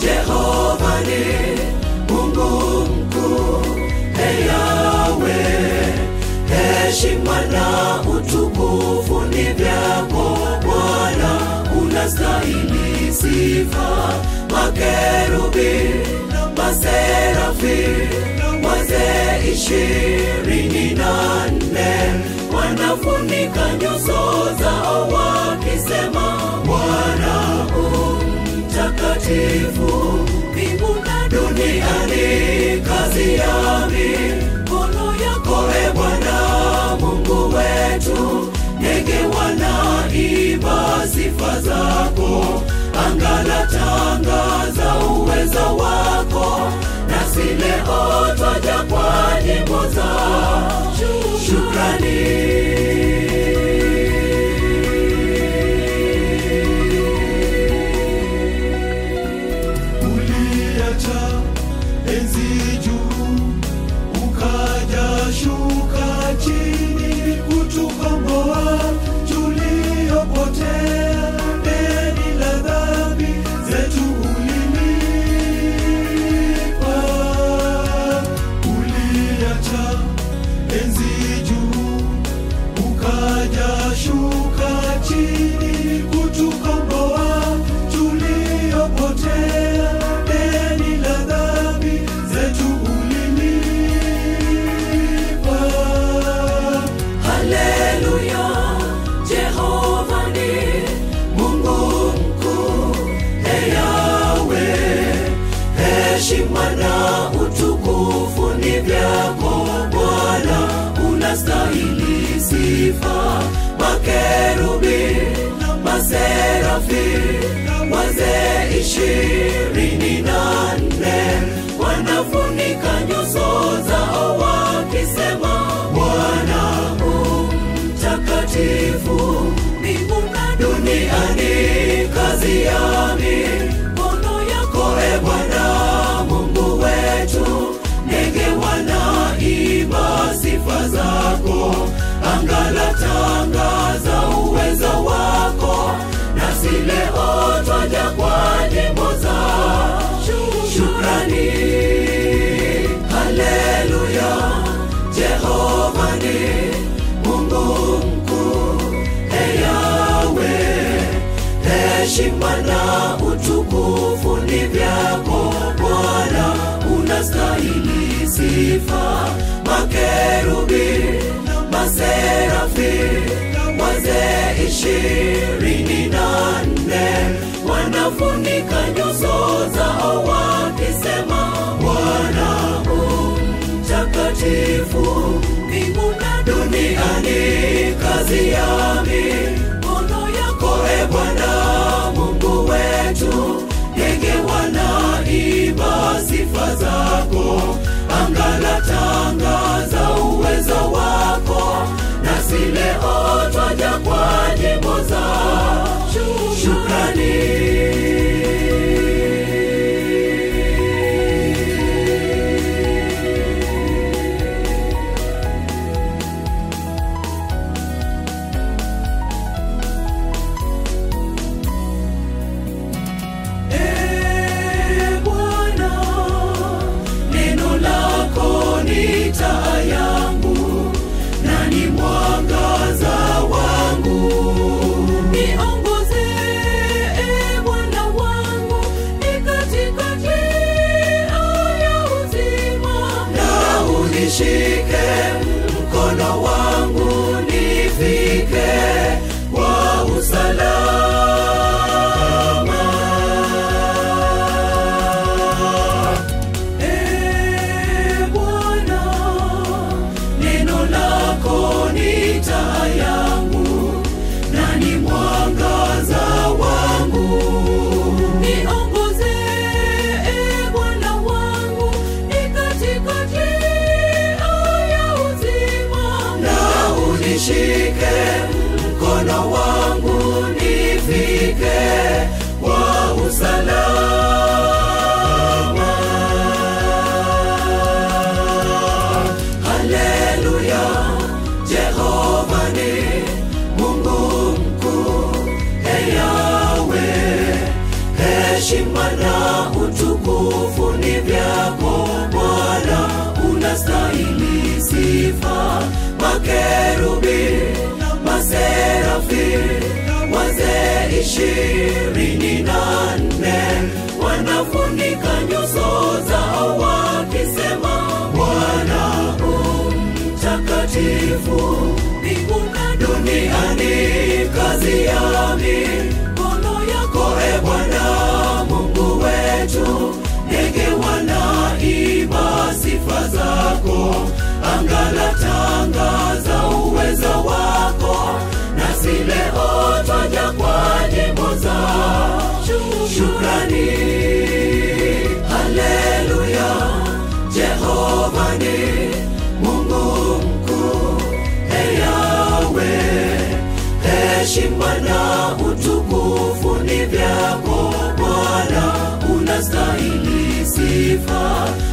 Jehova ni Mungu mkuu, Ee Yahweh, heshima na utukufu ni vyako Bwana, unastahili sifa. Makerubi, maserafi, wazee ishirini na nne wanafunika nyuso zao wakisema, Bwana u mtakatifu, mbingu na duniani kazi ya mikono yako, e Bwana Mungu wetu. Ndege wanaimba sifa zako, anga latangaza uwezo wako, nasi leo twaja kwa nyimbo za shukrani. uliacha enzi juu ukaja shuka chini kutukomboa tuliopotea deni la dhambi zetu ulilipa uliacha enzi juu ukaja shuka chini kutukomboa tuliopotea deni la dhambi zetu ulilipa Haleluya, Jehova ni Mungu mkuu, Ee Yahweh, heshima na utukufu ni vyako Bwana, unastahili sifa. Makerubi, maserafi, wazee ishirini na nne wanafunika nyuso zao wakisema, Bwana u mtakatifu, mbingu na duniani kazi ya mikono yako, e Bwana Mungu wetu. Ndege wanaimba sifa zako, anga latangaza uwezo wako, nasi leo twaja kwa nyimbo za shukrani. Haleluya, Jehova ni Mungu mkuu, Ee Yahweh, heshima na utukufu ni vyako Bwana, unastahili sifa. Makerubi, maserafi, wazee ishirini na nne wanafunika nyuso zao wakisema, Bwana u mtakatifu, mbingu na duniani kazi ya mikono yako, e Bwana Mungu wetu. Ndege wanaimba sifa zako, anga latangaza uwezo wako, nasi leo twaja kwa nyimbo za shukrani. Ee Bwana, neno lako ni taa yangu na ni mwangaza wangu. Niongoze, Ee Bwana wangu, ni katika njia ya uzima, na unishike mkono wangu nifike kwa usalama. Ee Bwana, neno lako ni taa yangu na ni mwangaza wangu. Niongoze, Ee Bwana wangu, ni katika njia ya uzima, na unishike mkono wangu nifike kwa usalama. Haleluya, Jehova ni Mungu mkuu, Ee Yahweh, heshima na utukufu sifa makerubi maserafi wazee ishirini na nne wanafunika nyuso zao wakisema bwana mtakatifu mbingu na duniani kazi ya mikono yako e bwana mungu wetu ndege wanaimba sifa zako angala tangaza uweza wako nasi leo twaja kwa nyimbo za shukrani haleluya jehova ni mungu mkuu eyawe heshima na utukufu ni vyako bwana unastahili sifa